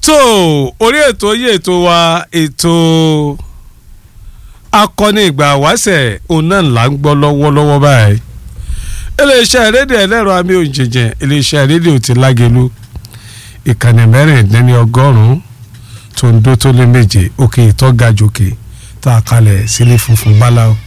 tó orí ètò yìí ètò wa ètò akọni ìgbà wáṣẹ̀ òun náà là ń gbọ́ lọ́wọ́lọ́wọ́ báyìí iléeṣẹ́ rédíò ẹlẹ́rọ amí òjèjì iléeṣẹ́ rédíò ti lágẹ̀lú ìkànnì mẹ́rìndínlẹ́ni ọgọ́rùn-ún tó ń dó tó lé méje òkè ìtọ́gajòkè tá a kalẹ̀ sílé funfun báláwo.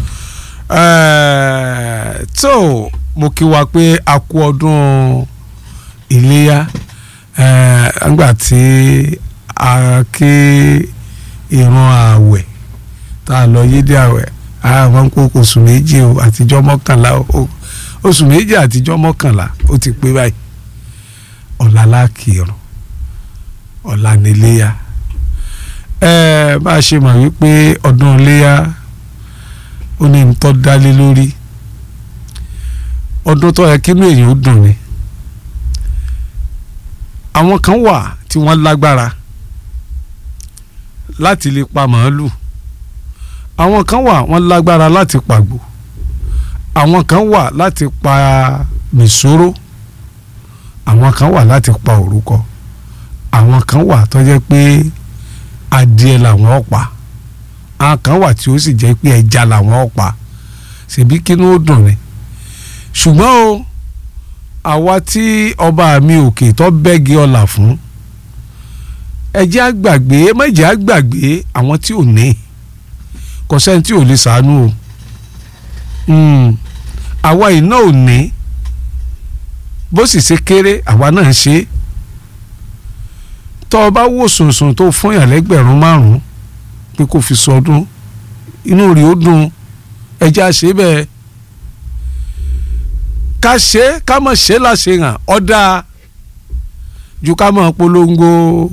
tó mo kí wa pé a kú ọdún iléyá nígbà tí a ké ìran ààwẹ̀ tá a lọ yídí ààwẹ̀ àwọn kó oṣù méjì o àtijọ́ mọ́kànlá o oṣù méjì àtijọ́ mọ́kànlá ó ti pé báyìí ọ̀la lákìrún ọ̀la níléyà ẹ bá a ṣe mọ̀ wípé ọdún iléyà ó ní ní tó dálé lórí ọdún tó yẹ kínú èèyàn ó dùn ni àwọn kan wà tí wọ́n lágbára láti lè pa màálù àwọn kan wà wọ́n lágbára láti pàgbò àwọn kan wà láti pa mìsóró àwọn kan wà láti pa òrúkọ àwọn kan wà tó jẹ́ pé adìẹ làwọn pa àwọn kan wà tí ó sì jẹ́ pé ẹja làwọn pa ṣèbí kínú ó dùn ni ṣùgbọ́n o àwa tí ọba mi òkè tó bẹ́gi ọ̀là fún ẹjẹ́ àgbàgbé mẹ́jẹ̀ àgbàgbé àwọn tí ò ní kò sẹ́ni tí ò lè sàánú o àwa iná ò ní bó sì ṣe kéré àwa náà ń ṣe tọ́ ọ bá wò sùnsùn tó fún yàn lẹ́gbẹ̀rún márùn-ún pé kò fi sọdún inú rí ó dùn ẹjẹ́ àṣẹ bẹ́ẹ̀ ká ṣe ká mọ̀ ṣe láṣẹ hàn ọ̀dà ju ká mọ̀ polongo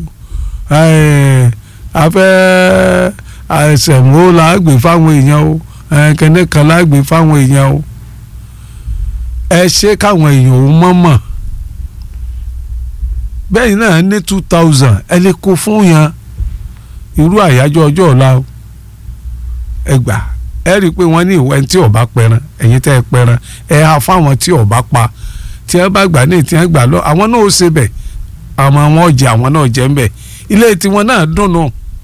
afẹ́ àìsẹ̀mó la gbé fáwọn èèyàn o kẹ́ndé kan la gbé fáwọn èèyàn o ẹ ṣe káwọn èèyàn ò mọ̀ mọ̀ bẹ́ẹ̀ náà ní two thousand ẹ lè kó fún yàn irú àyájọ́ ọjọ́ ọ̀la o ẹ gbà ẹ rí i pé wọ́n ní ìwẹ́ tí ọba pẹran ẹ̀yin tẹ́ ẹ pẹran ẹ ha fáwọn tí ọba pa tí ẹ bá gbà ní tí ẹ gbà lọ àwọn náà ó ṣe bẹ̀ àwọn wọn jẹ àwọn náà jẹ ń bẹ̀ ilé tiwọn náà dùnnú